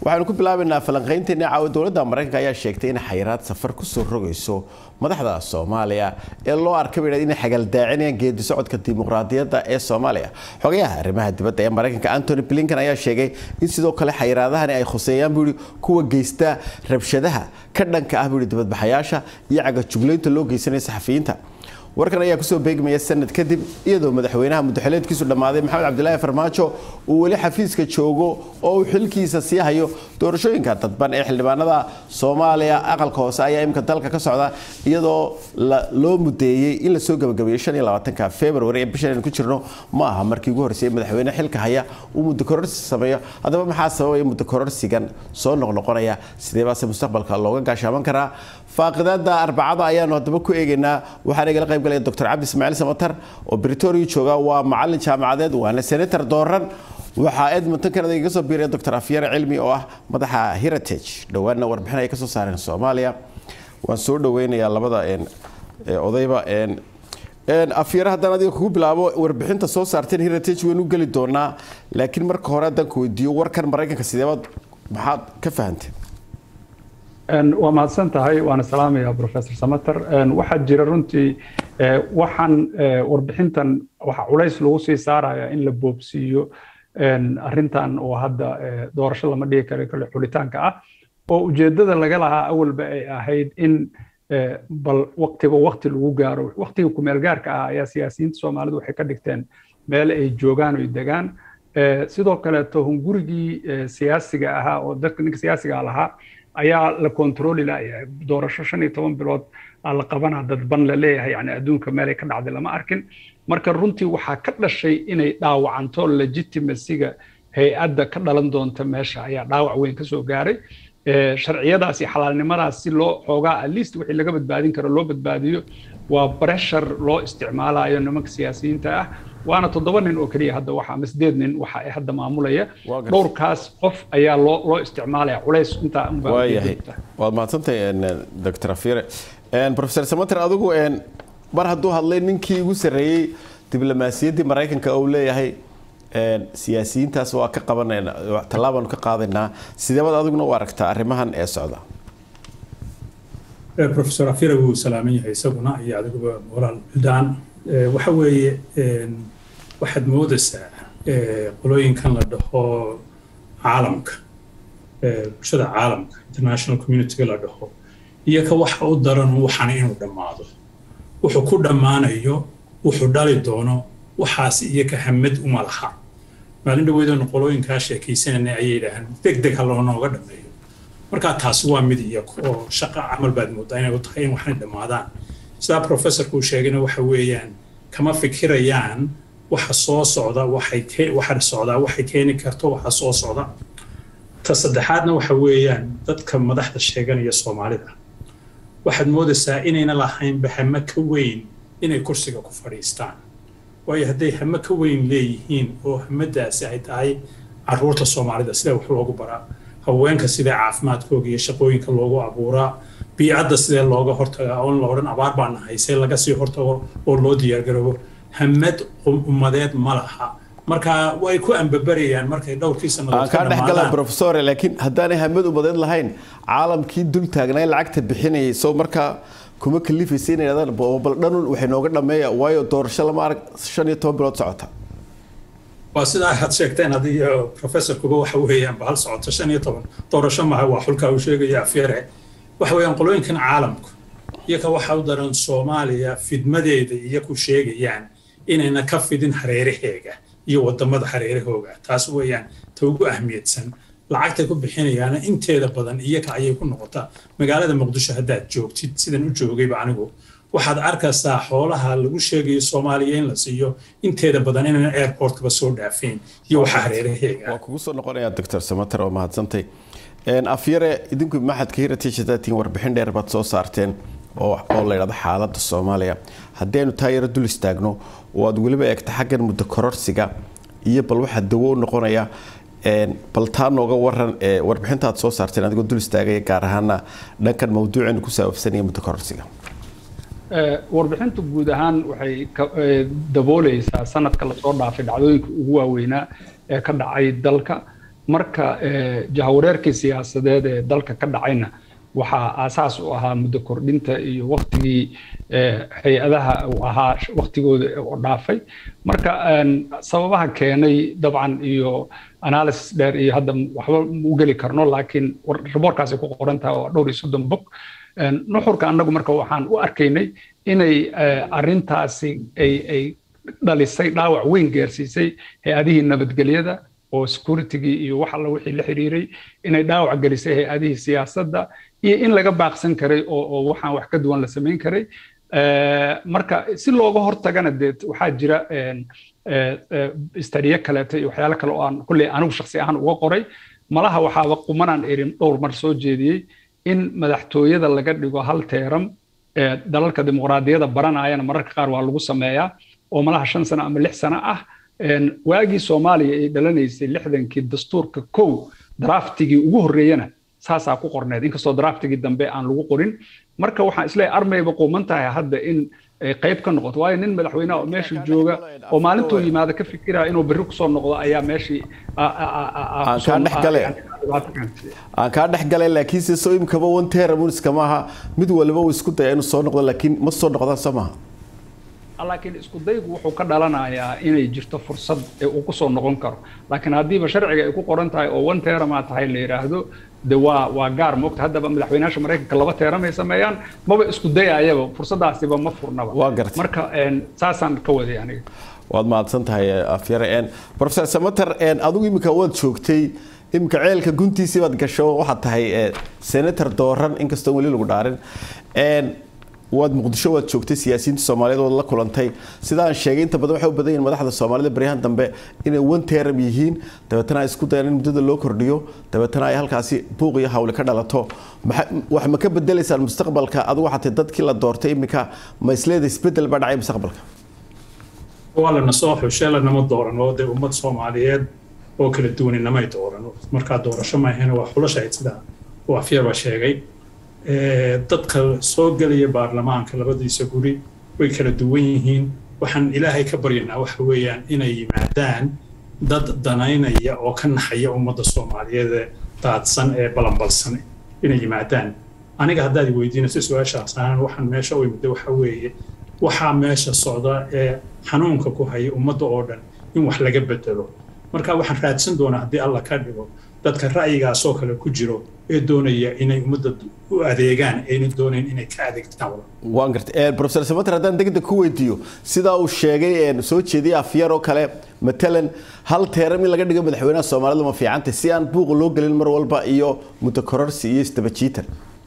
waxaanu ku bilaabaynaa falanqaynteena caawa dowladda maraykanka ayaa sheegtay in xayiraad safar kusoo rogayso madaxda soomaaliya ee loo arkay bay inay xagaldaacinayaan geedi socodka dimuqraadiyadda ee soomaaliya xogayaha arrimaha dibadda ee maraykanka antony blinken ayaa sheegay in sidoo kale xayiraadahani ay khuseeyaan buuhi kuwa geysta rabshadaha ka dhanka ah buuhi dibadbaxayaasha iyo cagajuglaynta loo geysanaya saxafiyiinta warkan ayaa kusoo beegmaya sanad kadib iyadoo madaxweynaha mudaxileedkiisu dhammaaday maxamed cabdilaahi farmaajo uu weli xafiiska joogo oo uu xilkiisa sii hayo doorashooyinka dadban ee xildhibaanada soomaaliya aqalka hoose ayaa imika dalka ka socda iyadoo loo mudeeyey in lasoo gabagabeeyo februari ee bishan aynu ku jirno ma aha markii ugu horreysay madaxweyne xilka haya uu muddo kororsi sameeyo haddaba maxaa sababaya muddo kororsigan soo noqnoqonaya sidee baase mustaqbalka looga gaashaaman karaa faaqidaada arbacada ayaanu haddaba ku eegaynaa waxaan igala qayb galaya dr cabdi ismaaciil samatar oo britoria jooga waa macalin jaamacadeed waana senator dooran waxaa edmonton canada iga soo biiraya dr afyare cilmi oo ah madaxa heritage dhowaanna warbixin ay kasoo saareen soomaaliya waan soo dhaweynayaa labada odayba afyare haddaan adiga kugu bilaabo warbixinta soo saarteen heritage waynu geli doonaa laakiin marka hore haddaan ku weydiiyo warkan maraykanka sideebaad maxaad ka fahanteen waa mahadsan tahay waana salaamaya professor samater waxaa jira runtii waxaan warbixintan waxa culays lagu sii saaraya in la boobsiiyo arrintan oo hadda doorasho lama dhigi karo kale xulitaanka ah oo ujeeddada laga lahaa awalba ay ahayd in bal waqtiba waqti lagu gaaro waqtiga kumeel gaarka ah ayaa siyaasiyiinta soomaalidu waxay ka dhigteen meel ay joogaan oy degaan sidoo kaleeto hungurigii siyaasiga ahaa oo dadka ninka siyaasiga lahaa ayaa la kontrooli layahay doorasho shan iyo toban bilood aa la qabanaa dadban la leeyahay yani adduunka meelay ka dhacday lama arkin marka runtii waxaa ka dhashay inay dhaawacanto legitimacyga hay-adda ka dhalan doonta meesha ayaa dhaawac weyn ka soo gaaray sharciyadaas iyo xalaalnimadaas si loo xoogaa at least wixii laga badbaadin karo loo badbaadiyo waa pressure loo isticmaalayo nimanka siyaasiyiinta ah waana toddoba nin oo keliya hadda waxa ama sideed nin waxa ay hadda maamulaya dhowrkaas qof ayaa loo loo isticmaalaya culays intaa waayahay waad mahadsantahay dr afire professor samater adigu mar hadduu hadlay ninkii ugu sarreeyey diblomaasiyaddii maraykanka uu leeyahay siyaasiyiintaas waa ka qabanayna tallaabaanu ka qaadaynaa sideebaad adiguna u aragtaa arrimahan ee socda professor afire wuu salaaman yahay isaguna iyo adiguba walaal buldaan waxa weeye waxaad moodaysaa qolooyinkan la dhaho caalamka bulshada caalamka international communityga la dhaho iyo ka waxa u daran waxana inuu dhammaado wuxuu ku dhammaanayo wuxuu dhali doono waxaas iyo ka hamad uma laha maalin dhaweydanu qolooyinkaa sheekaysananay ayay yidhaahaan deg deg ha loonooga dhammeeyo markaa taasi waa mid iyagu oo shaqa camal baad moodaa inay u tahay in waxay dhammaadaan sidaa professorku uu sheegayna waxa weeyaan kama fikirayaan waxa soo socda waxay waxa socdaa waxay keeni karto waxa soo socda ta saddexaadna waxa weeyaan dadka madaxda sheeganaya soomaalida waxaad moodaysaa inayna lahaynba hame ka weyn inay kursiga ku fadhiistaan waayo hadday hame ka weyn leeyihiin oo hamadaasi ay tahay caruurta soomaalida sida wax loogu baraa haweenka sidee caafimaadkooga iyo shaqooyinka loogu abuuraa biicadda sidee looga hortagaa oon la odhan abaar baana haysee laga sii hortago oo loo diyaargaroobo hamad ummadeed ma laha marka way ku ambabarayaan markay dhowrkii sannadood kaa dhexgala professor laakiin haddaanay hamad ummadeed lahayn caalamkii dul taagnaa lacagta bixinayay soo markaa kuma kalifaysa inay yidhahdaan bal dhanun waxay nooga dhameeya waayo doorasho lama arag shan iyo toban bilood socota waa sidaa aad sheegteen adiyo professorkuba waxa weeyaan bahal socoto shan iyo toban doorasho maha waa xulkaa uu sheegaya afyare waxa weeyaan qolooyinkan caalamku iyoka waxa u daran soomaaliya fidmadeeda iyo ku sheegayaan inayna ka fidin hareeraheega iyo wadamada hareerahooga taas weeyaan ta ugu ahmiyadsan lacagtay ku bixinayaana inteeda badan iyoka ayay ku noqotaa magaalada muqdisho haddaad joogtid sidan u joogayba anigu waxaad arkaysaa xoolaha lagu sheegayo soomaaliya in la siiyo inteeda badan inayna airportkaba soo dhaafeen iyo waxa hareeraheega waa kugu soo noqonaya doctor samater oo mahadsantay afyare idinku maxadka heritage hadaatiin warbixin dheer baad soo saarteen oo la yidhahdo xaaladda soomaaliya haddaynu taa yaro dul istaagno oo aad weliba eegta xaggan muddo kororsiga iyo bal waxaa dawo u noqonaya bal taa nooga waran warbixinta aad soo saarteen adigoo dul istaagaya gaar ahaana dhankan mawduuceenu ku saabsanaya muddo kororsiga warbixintu guud ahaan waxay dabooleysaa sanadka lasoo dhaafay dhacdooyinka ugu waaweynaa ee ka dhacay dalka marka jahawareerkii siyaasadeed ee dalka ka dhacayna waxaa aasaas u ahaa muddo kordhinta iyo waktigii hay-adaha uu ahaa waktigooda oo dhaafay marka sababaha keenay dabcan iyo analysis dheer iyo hadda waxba u geli karno laakiin riboorkaasay ku qoran tahay oo dhowr iyo soddon bog nuxurka annagu marka waxaan u arkaynay inay arrintaasi ay ay dhalisay dhaawac weyn gaarsiisay hay-adihii nabadgelyada oo securitygii iyo wax alla wixii la xiriiray inay dhaawac gelisay hay-adihii siyaasadda iyo in laga baaqsan karay oo oo waxaan wax ka duwan la samayn karay marka si looga hortagana dee waxaa jira istadiye kaleeto iyo waxyaalo kale oo aan kulley anigu shaksi ahaan uga qoray malaha waxaaba qumanaan erin dhowr mar soo jeediyey in madaxtooyada laga dhigo hal teeram dalalka dimuqraadiyada baranayana mararka qaar waa lagu sameeyaa oo malaha shan sano ama lix sano ah waagii soomaaliya ay dhalanaysay lixdankii dastuurka kow draftigii ugu horreeyana saasaa ku qorneed inkastoo draftigii dambe aan lagu qorin marka waxaan isleeyahay armayba quuman tahay hadda in qayb ka noqoto waayo nin madaxweynaha oo meesha jooga oo maalintuu yimaada ka fikiraya inuu berri kusoo noqdo ayaa meeshii aan kaa dhex galay laakiin se soo imkaba one teramuniska maaha mid waliba uu isku daya inuu soo noqdo laakiin ma soo noqdaan soo maaha laakiin isku daygu wuxuu ka dhalanayaa inay jirto fursad ee uu kusoo noqon karo laakiin haddiiba sharciga ay ku qoran tahay oo one teramaa tahay la yidhaahdo de waa waa gaar moogta haddaba madaxweynaasha maraykanka laba teeram ay sameeyaan maba isku dayayaba fursadaasiba ma furnaba waa gartay marka saasaan ka waday aniga waad mahadsan tahay afyare professor samater adigu iminka waad joogtay iminka ceelka guntiisii baad gasho waxaad tahay senator dooran inkastoo weli lagu dhaarin waad muqdisho waad joogtay siyaasiyiinta soomaaliyeed waad la kulantay sidaan sheegay inta badan waxay u badan yihiin madaxda soomaalida baryahan dambe inay one teram yihiin dabeetana ay isku dayaan in muddada loo kordhiyo dabeetana ay halkaasi buuq iyo hawli ka dhalato wax ma ka bedelaysaan mustaqbalka adigu waxaa tahay dadkii la doortay iminka ma isleeda isbedel baa dhacay mustaqbalka waa lana soo xushe lanama dooran oo dee ummad soomaaliyeed oo kala duwani namay dooran markaa doorasho maahena waa xulashayd sidaa uu afyaba sheegay dadka soo gelaya baarlamaanka labadiisa guri way kala duwan yihiin waxaan ilaahay ka baryanaa waxa weeyaan inay yimaadaan dad danaynaya oo ka naxaya ummadda soomaaliyeed ee daadsan ee balanbalsan inay yimaadaan aniga haddaad weydiinayso su-aashaas ahaan waxaan meesha u imida waxa weeye waxaa meesha socda ee xanuunka ku haya ummadda oo dhan in wax laga bedelo marka waxaan raadsan doonaa haddii alla ka dhigo dadka ra'yigaasoo kale ku jiro ee doonaya inay ummadda u adeegaan ayna doonayn inay ka adeegtaan waan gartay professor samater haddaan degdeg ku weydiiyo sidaa uu sheegay soo jeediyay afyar oo kale matalan hal teeram in laga dhigo madaxweynaha soomaalida ma fiicantay si aan buuqa loo gelin mar walba iyo mutakororsi iyo isdabajiitan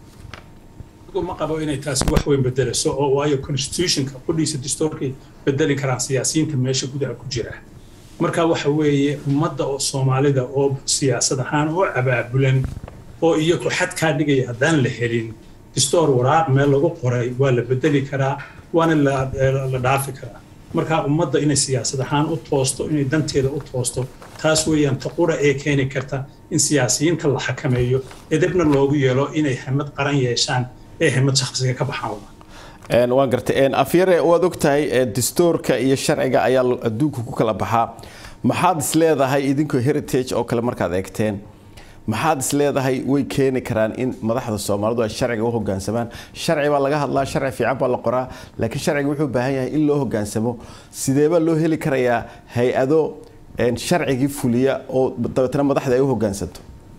ma qabo inay taasi wax weyn bedelayso oo waayo constitutionka qudhiisa dastuurkay bedeli karaan siyaasiyiinta meesha gudaha ku jira marka waxa weeye ummadda oo soomaalida oo siyaasad ahaan oo abaabulan oo iyagu xad kaa dhigaya haddaan la helin distoor waraaq meel lagu qoray waa la bedeli karaa waana la dhaafi karaa marka ummadda inay siyaasad ahaan u toosto inay danteeda u toosto taas weeyaan taqura ee keeni karta in siyaasiyiinta la xakameeyo edebna loogu yeelo inay hamad qaran yeeshaan ee hamad shakhsiga ka baxaan waan gartay afyare waad ogtahay dastuurka iyo sharciga ayaa adduunka ku kala baxaa maxaad is leedahay idinkoo heritage oo kale markaad eegteen maxaad is leedahay way keeni karaan in madaxda soomaalidu ay sharciga u hogaansamaan sharci baa laga hadlaa sharci fiican baa la qoraa laakiin sharciga wuxuu baahan yahay in loo hogaansamo sideebaa loo heli karayaa hay-ado sharcigii fuliya oo dabeetana madaxda ay u hogaansanto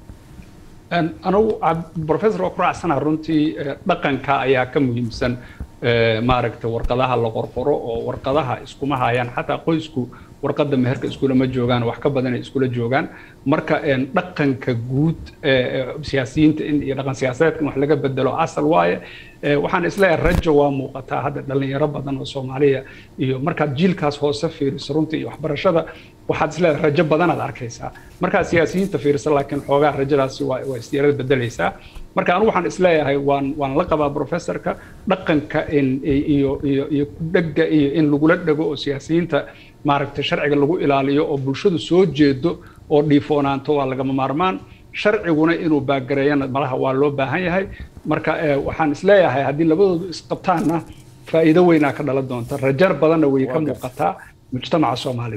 anugu professor waa ku raacsana runtii dhaqanka ayaa ka muhiimsan maaragta warqadaha la qorqoro oo warqadaha iskuma hayaan xataa qoysku warqadda meherka iskulama joogaan wax ka badanay iskula joogaan marka dhaqanka guud siyaasiyiinta in iyo dhaqan siyaasadeedka in wax laga bedelo asal waaye waxaan isleeyahay rajo waa muuqataa hadda dhalinyaro badan oo soomaaliya iyo markaad jiilkaas hoose fiiriso runtii iyo waxbarashada waxaad isleedahay rajo badanaad arkaysaa markaad siyaasiyiinta fiiriso laakiin xoogaa rajadaasi waa waa istiyaarada bedelaysaa marka anigu waxaan isleeyahay waan waan la qabaa professorka dhaqanka in iyo iyo iyo kudhega iyo in lagula dhego oo siyaasiyiinta maaragtay sharciga lagu ilaaliyo oo bulshadu soo jeedo oo dhiifoonaanto waa lagama maarmaan sharciguna inuu baagareeyana malaha waa loo baahan yahay marka waxaan isleeyahay haddii labadoodu isqabtaanna faa'iido weynaa ka dhalan doonta rajar badanna way ka muuqataa mujtamaca soomaalida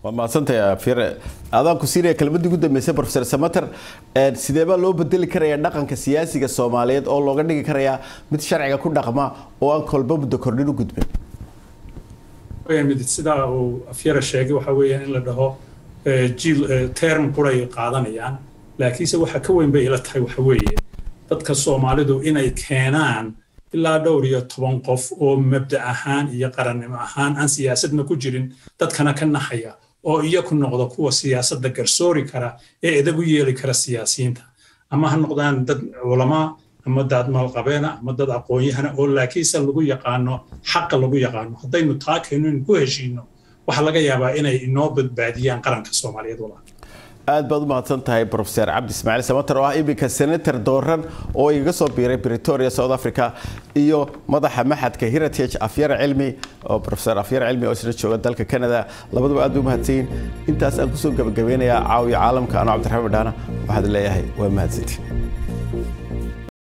waa mahadsantahay afyare adaan ku siinaya kelmadii ugu dambeysay professor samater sidee baa loo bedeli karayaa dhaqanka siyaasiga soomaaliyeed oo looga dhigi karayaa mid sharciga ku dhaqma oo aan kolba muddo kordhin u gudbin mid sidaa uu afyara sheegay waxa weeyaan in la dhaho jiil term quray qaadanayaan laakiinse waxa ka weyn bay ila tahay waxa weeye dadka soomaalidu inay keenaan ilaa dhowr iyo toban qof oo mabda ahaan iyo qarannimo ahaan aan siyaasadna ku jirin dadkana ka naxaya oo iyaku noqdo kuwa siyaasadda garsoori kara ee edab u yeeli kara siyaasiyiinta ama ha noqdaan dad culamaa ama dad maalqabeena ama dad aqoon-yahana oo laakiinse lagu yaqaano xaqa lagu yaqaano haddaynu taa keenno in ku heshiino waxaa laga yaabaa inay inoo badbaadiyaan qaranka soomaaliyeed walaa aad baad u mahadsan tahay professor cabdi ismaaciil samater oo ah iminka senator dooran oo igaga soo biiray bretoria south africa iyo madaxa maxadka heritage afyara cilmi oo professor afyara cilmi oo isla jooga dalka canada labaduba aad bay u mahadsanyiin intaas aan kusoo gabagabeynayaa caawiya caalamka anoo cabdiraxmaan badhaana waxaad leeyahay waa mahadsantiin